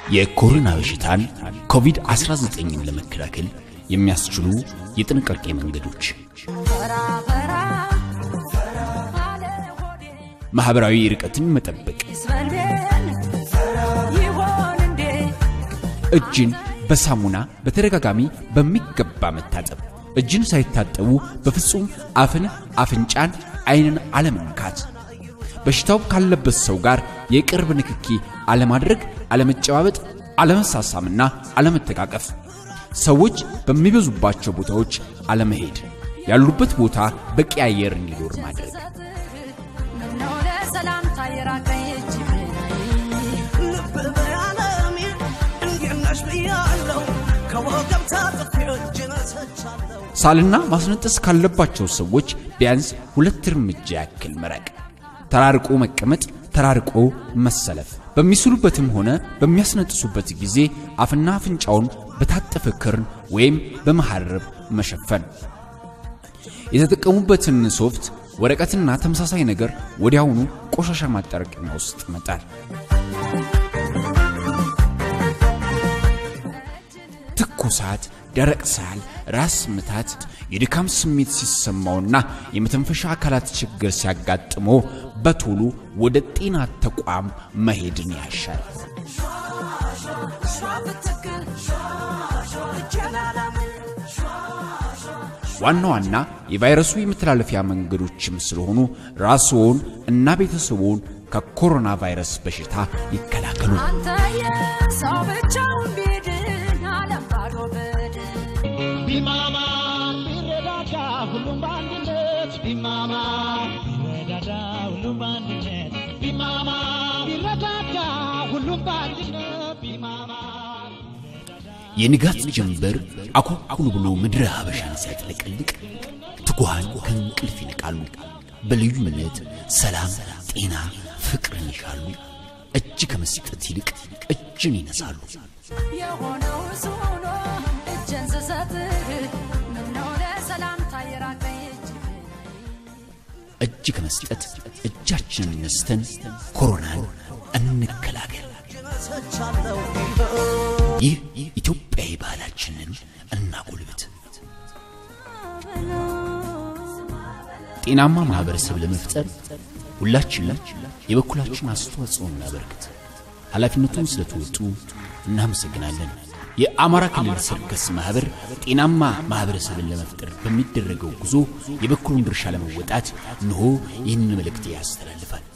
የኮሮና በሽታን ኮቪድ-19ን ለመከላከል የሚያስችሉ የጥንቃቄ መንገዶች ማህበራዊ ርቀትን መጠበቅ፣ እጅን በሳሙና በተደጋጋሚ በሚገባ መታጠብ፣ እጅን ሳይታጠቡ በፍጹም አፍን፣ አፍንጫን፣ አይንን አለመንካት፣ በሽታው ካለበት ሰው ጋር የቅርብ ንክኪ አለማድረግ፣ አለመጨባበጥ፣ አለመሳሳምና አለመተቃቀፍ፣ ሰዎች በሚበዙባቸው ቦታዎች አለመሄድ፣ ያሉበት ቦታ በቂ አየር እንዲኖር ማድረግ ሳልና ማስነጠስ ካለባቸው ሰዎች ቢያንስ ሁለት እርምጃ ያክል መራቅ፣ ተራርቆ መቀመጥ፣ ተራርቆ መሰለፍ፣ በሚስሉበትም ሆነ በሚያስነጥሱበት ጊዜ አፍና አፍንጫውን በታጠፈ ክርን ወይም በመሐረብ መሸፈን፣ የተጠቀሙበትን ሶፍት፣ ወረቀትና ተመሳሳይ ነገር ወዲያውኑ ቆሻሻ ማጠራቀሚያ ውስጥ መጣል። ትኩሳት፣ ደረቅ ሳል፣ ራስ ምታት፣ የድካም ስሜት ሲሰማውና የመተንፈሻ አካላት ችግር ሲያጋጥሞ በቶሎ ወደ ጤና ተቋም መሄድን ያሻል። ዋና ዋና የቫይረሱ የመተላለፊያ መንገዶችም ስለሆኑ ራስዎን እና ቤተሰቦን ከኮሮና ቫይረስ በሽታ ይከላከሉ። ቢማማ ቢረዳዳ ሁሉም በአንድነት ቢማማ ቢረዳዳ ሁሉም በአንድነት ቢማማ ቢረዳዳ ሁሉም በአንድነት ቢማማ የንጋት ጀንበር አኮኩሉ ብሎ ምድረ ሀበሻን ሲያጥለቀልቅ ትጉሃን ከእንቅልፍ ይነቃሉ። በልዩነት ሰላም፣ ጤና፣ ፍቅርን ይሻሉ። እጅ ከመስጠት ይልቅ እጅን ይነሳሉ። የሆነው እሱ ሆኖ እጄን ስሰጥህ ምነው ለሰላምታ የራቀኝ እጅህ እጅ ከመስጠት እጃችንን ነስተን ኮሮናን እንከላከል። ይህ ኢትዮጵያዊ ባህላችንን እናጎልብት። ጤናማ ማህበረሰብ ለመፍጠር ሁላችንም የበኩላችን አስተዋጽኦ እናበርክት። ኃላፊነቱን ስለተወጡ እናመሰግናለን። የአማራ ክልል ሰርከስ ማህበር ጤናማ ማህበረሰብን ለመፍጠር በሚደረገው ጉዞ የበኩሉን ድርሻ ለመወጣት እንሆ ይህንን መልእክት ያስተላልፋል።